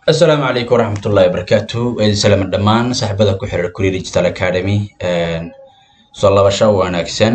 asalaamu calaykum waraxmatullahi wabarakaatu waidin salaama dhammaan saaxiibada ku xirar kuria digital academy soo labasho wanaagsan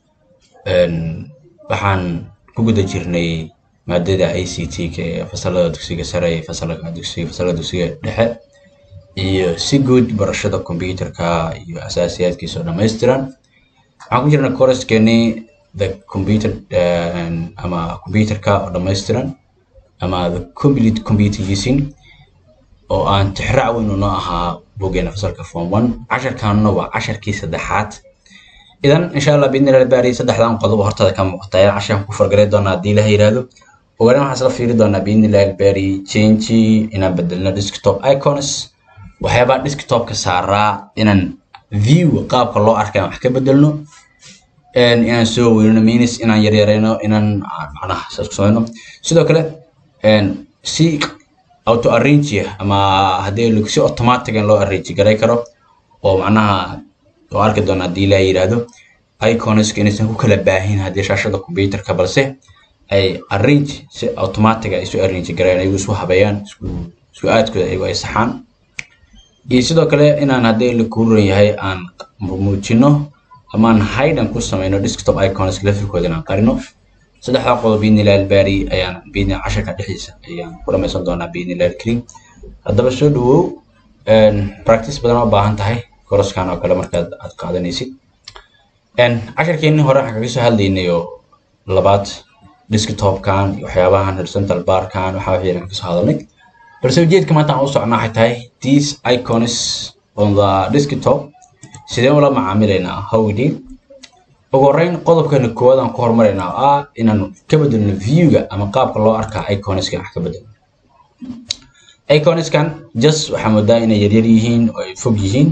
waxaan ku guda jirnay maadada i c t ka ee fasalada dugsiga sare iyo fasalada dugsiga fasalada dugsiga dhexe iyo si guud barashada computerka iyo asaasiyaadkiisa oo dhammaystiran waxaan ku jirnay coursekeeni the computer ama computerka oo dhammaystiran ama the complete computer using oo aan tixraac weyn noo ahaa bogeena fasalka form one casharkanuna waa casharkii saddexaad idan insha allah biidnillahi baari saddexdan qodob hortada ka muuqata ayaan casharkan ku fargaray doonaa haddii ilaha yiraahdo ogaana waxaan isla fiiri doonaa biidnillahi baari change inaan bedelno desktop icons waxyaabaa desktopka saaraa inaan view qaabka loo arkay wax ka bedelno inaan soo weynino minus inaan yaryarayno inaan macnaha saas ku samayno sidoo kale si auto arrange ama haddii si automatic loo arrange garay karo oo macnaha oo arki doona haddii ilaaha yidhaahdo iconska inaysan ku kala baahin haddii shaashada computerka balse ay arrange si automatic ay isu arrange garayaan ayagu isu habeeyaan isku aadkooda ayagu ay saxaan iyo sidoo kale inaan haddii la kuuran yahay aan muujino ama aan hidden ku samayno desktop icons lafirkooda inaan qarino saddexdaa qodob biidnillahi albaari ayaan biidni casharka dhexdiisa ayaan ku dhamaysan doonaa biidnillahi alkarim haddaba soo dhawow practice badan oo baahan tahay koroskan oo kale markaad aad qaadanaysid casharkeenni hore waxaan kaga soo hadlaynay oo labaad desktopkan iyo waxyaabahan horizontal barkan waxaa wixii aan kasoo hadalnay balse ujeedka maanta aan u socnaa waxay tahay these icons on the desktop sideen ula macaamilaynaa how we deal ugu horreyn qodobkeena koowaad aan ku hormaraynaa oo ah inaan ka bedelno viewga ama qaabka loo arkaa iconskan wax ka bedelno iconskan just waxaa moodaa inay yaryar yihiin oo ay fog yihiin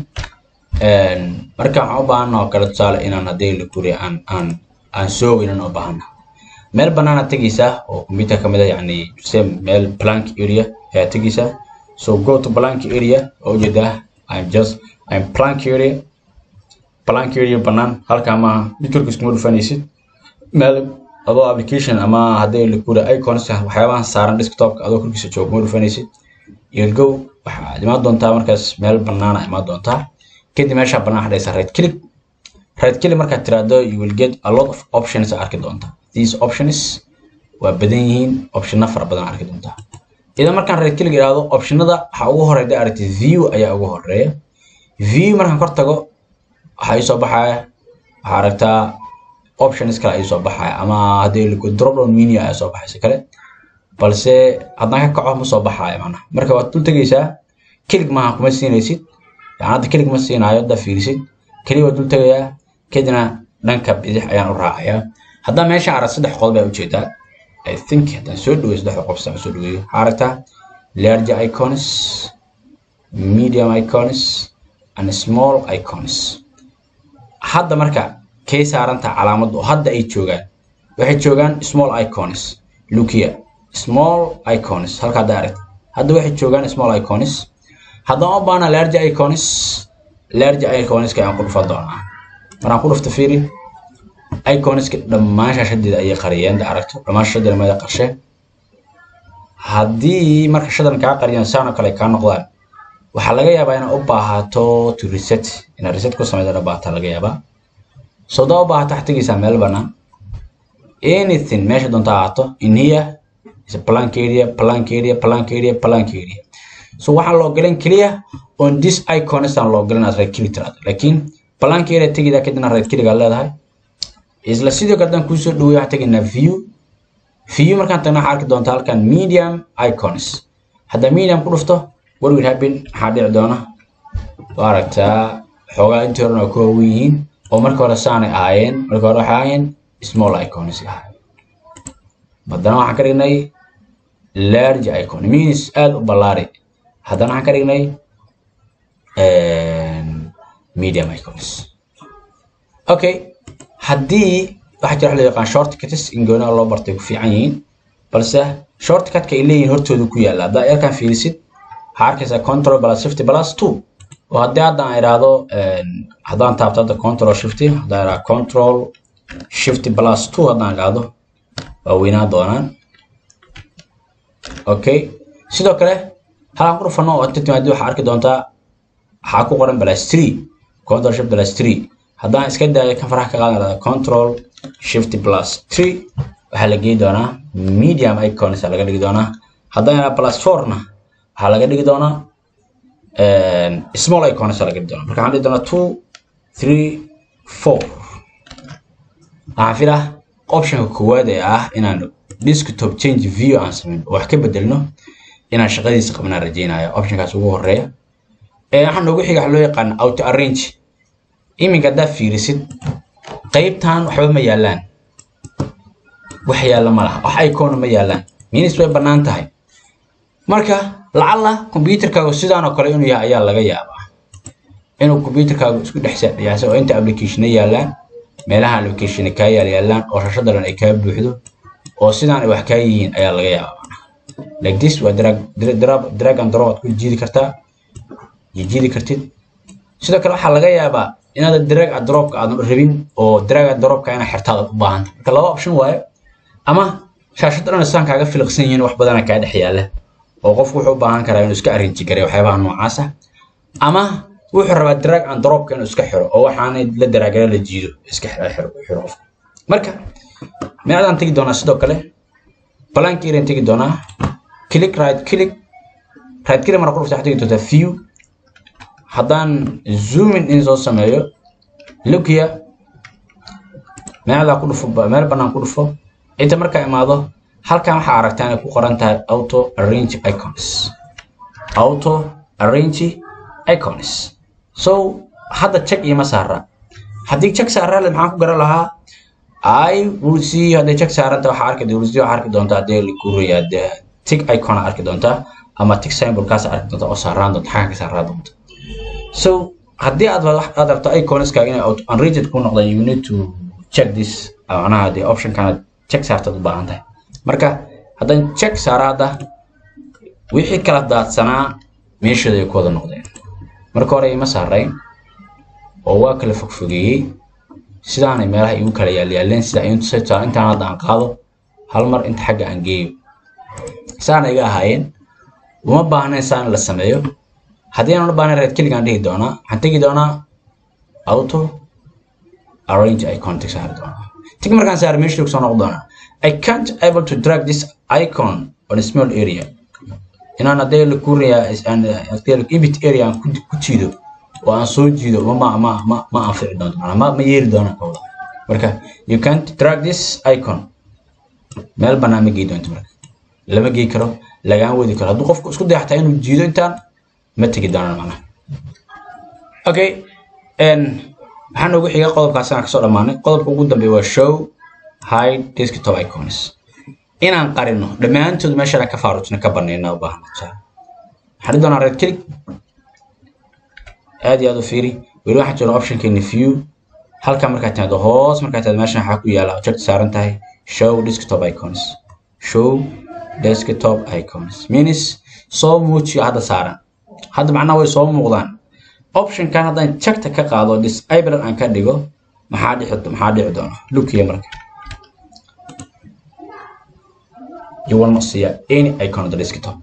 marka waxaan u baahana oo kale tusaale inaan haddii la guriya aan aan aan soo weynan oo baahana meel bannaana tegaysaa oo computer ka mid ah yacni same meel blank area ayaa tegaysaa so go to blank area oo ujeedaa i'm just i'm blank area blank area bannaan halkaa maaha dhitorka iskuma dhufanaysid meel adoo application ama haddii la guriya icons waxyaabahan saaran desktopka adoo korkiisa jooga kuma dhufanaysid you'll go waxaad imaan doontaa markaas meel bannaana imaan doontaa kadib meeshaa bannaan hadhaysa right click right click markaad tiraahdo you will get a lot of options arki doontaa these options waa badan yihiin optionna fara badan arki doontaa idan markaan right click idhaahdo optionada waxaa ugu horeyda aragtay view ayaa ugu horeeya view markaan kor tago waxaa ii soo baxaya waxaa aragtaa options kale ii soo baxaya ama haddii lagu drop down menu ayaa soo baxaysa kale balse haddaan ka kaco ma soo baxaayo macnaha marka waad dul tegaysaa kelig maaha kuma siinaysid yani hadda kelig ma siinaayo haddaa fiirisid keliya waa dul tegayaa kadibna dhanka bidix ayaan u raacayaa haddaan meesha arag saddex qodob ayaa ujeedaa i think haddaan soo dhaweeyo saddexda qof saan soo dhaweeyo waxaa aragtaa large icons medium icons and small icons hadda marka kay saarantaha calaamad oo hadda ay joogaan waxay joogaan small icons look here small icons halka hadda aragta hadda waxay joogaan small icons haddaan u baahna large icons large iconska ayaan ku dhufan doonaa maraan ku dhufto fiiri iconska dhammaan shaashadeeda ayay qariyeen da aragto dhammaan shaashadeeda mada qarsheen haddii marka shadan kaa qariyaan saanoo kale kaa noqdaan waxaa laga yaabaa inaad u baahato to reset inaad reset ku samayda dha baahata laga yaabaa soo daa u baahato waxaad tegaysaa meel bannaan anything meesha doonta ahaato in here is a blank area blank area blank area blank area so waxaan loo galan keliya on this icons aan loo galan aad right click tiraado laakiin blank area tegida kadibna right click aad leedahay isla sidoo kale haddaan kuusoo dhaweeyo waxaan tegaynaa view view markaan tagna waxaa arki doontaa halkan medium icons haddaan medium ku dhufto what will happen maxaa dhici doona waa aragtaa xoogaa intii horena waa ku waawen yihiin oo marka hore saanay ahaayeen marka hore waxay ahaayeen small icons ahaayeen haddana waxaan ka dhignay large icon means aad u ballaari haddana waxaan ka dhignay medium icons okay haddii waxaa jira wax loo yaqaan shortcuts in goonaa loo bartay ku fiican yihiin balse shortcutka ay leeyihiin hortooda ku yaalla haddaa yarkan fiirisid waxaa arkaysaa control plus shifty plus two oo haddii hadda aan idhaahdo haddaan taabto hadda control shifty haddaan idhaahdo control shifty plus two haddaan idhaahdo waa weynaa doonaan okay sidoo kale halaan ku dhufano oo inta timaadi waxaa arki doontaa waxaa ku qoran plus three control shift plus three haddaan iska daayo kan faraha ka qaadan lahada control shift plus three waxaa la geyi doonaa medium icons laga dhigi doonaa haddaan ilaa plus fourna waxaa laga dhigi doonaa small icons laga dhigi doonaa marka waxaan dhigi doonaa two three four waxaan filaa optionka koowaad ee ah inaan desktop change view aan sameyn oo wax ka bedelno inaan shaqadiisa qabnaan rajeynaya optionkaas ugu horeeya waxaa noogu xiga waxa loo yaqaan auto arrange iminka haddaad fiirisid qaybtan waxba ma yaalaan wax yaalla ma laha wax icona ma yaalaan minis way bannaan tahay marka lacalla computerkaagu sidaan oo kale inuu yahay ayaa laga yaabaa inuu computerkaagu isku dhex yaasa oo inta applicationna yaallaan meelaha applicationna kaa yaal yaallaan oo shashada dhan ay kaa buuxdo oo sidaan ay wax kaa yihiin ayaa laga yaabaa like this waa drag drag drag and drop aad ku jiidi kartaa jiidi kartid sidoo kale waxaa laga yaabaa inaad drag and dropka aadan rabin oo drag and dropka inaad xirtaad u baahan tahay marka laba option waayo ama shaashada dhan isaan kaaga filiqsan yihiin wax badana kaa dhex yaala oo qofku wuxuu u baahan karaa inuu iska arrange gareeyo waxyaabaha noocaas ah ama wuxuu rabaa drag and dropka inuu iska xiro oo waxaanay la daraagala la jiido iska xiro xiro qofka marka meecdaan tegi doonaa sidoo kale blank area tegi doonaa click right click right click marka ku dhufta waxaad tegi doontaa view haddaan zooming in soo sameeyo look here meeldaa ku dhufo meel bannaan ku dhufo inta markaa imaado halkan waxaa aragtaa inay ku qoran tahay auto arrange icons auto arrange icons so hadda check iima saara haddii check saaraa maxaan ku garan lahaa i will see hadday check saaranta waxaa arki will see waxaa arki doontaa haddii likuuraya dee tick icon arki doontaa ama tick symbolkaas arki doontaa oo saaraan doonta xagga ka saaraa doonta so haddii aad aad rabto iconska inay unrated ku noqdaan you need to check this macnaha dee optionkana check saartaad u baahan tahay marka haddaan check saara hadda wixii kala daadsanaa meeshooda ay ku wada noqdeen marka hore ima saarayn oo waa kala fogfogeeyey sidaanay meelaha igu kala yaalyaaleen sida intaan intaan hadda aan qaado hal mar inta xagga aan geeyo saana iga ahaayeen uma baahnayn saan la sameeyo haddii aan u baahnayn red keligaan dhihi doonaa waxaan tegi doonaa auto arrange icon tig saari doonaa tig markaan saar meesha soo noqon doonaa I can't able to drag this icon on a small area inaan haddii la kuuraya ibit area aan ku jiido oo aan soo jiido ma ma ma ma anfici doonto ma ma yeeli doona kawda marka you can't drag this icon meel bannaan ma gei doonto marka lama gei karo lagaan wadi karo hadduu qofku isku dayaxtaa inuu jiido intaan ma tegi doonaan macnaha okay waxaa noogu xiga qodobkaas aan kasoo dhammaanay qodobka ugu dambeeya waa show hide desktop icons inaan qarino dhammaantood meeshaan ka faaruujina ka banayna u baahan waxaan doonaa red click aad iyo aad u fiiri weli waxaan jooga optionkeeni view halka markaad timaado hoos markaad timaado meeshan waxaa ku yaala object saaran tahay show desktop icons show desktop icons means soo muujiyo hadda saaran hadda macnaha way soo muuqdaan optionkan haddaan jagta ka qaado disable aan ka dhigo maxaa dhici maxaa dhici doona lookiya marka you will not see any icon on the desktop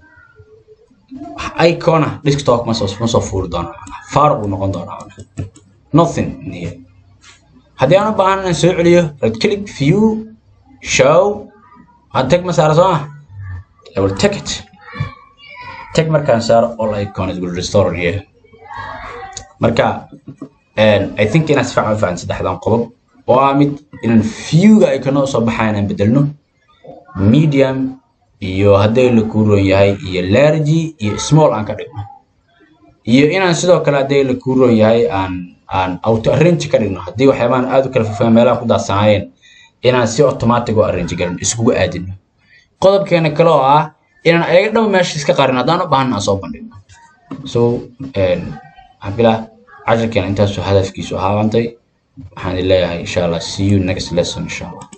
icona desktop ma soo ma soo fuuri doona faaruq uu noqon doona nothing in here haddii aan u baahan inaan soo celiyo right click view show aan tag ma saara soo ah I will take it tag markaan saaro all icons will restore here marka I think inaan si fiican u fahan saddexdan qodob oo ah mid inaan viewga iconada soo baxayan aan bedelno medium iyo hadday la kuuroon yahay iyo largy iyo small aan ka dhigno iyo inaan sidoo kale hadday la kuuroon yahay aan aan auto arrange ka dhigno haddii waxyaabahan aad u kala fogaan meelaha ku daadsanaayeen inaan si automatic u arrange garin iskugu aadino qodobkeena kale oo ah inaan ayaga dhow meesha iska qarin haddaan u baahan aan soo bandhigno so waxaan bilaa casharkeena intaasuu hadafkiisu ahaabantay waxaan leeyahay insha allah see you next lesson insha allah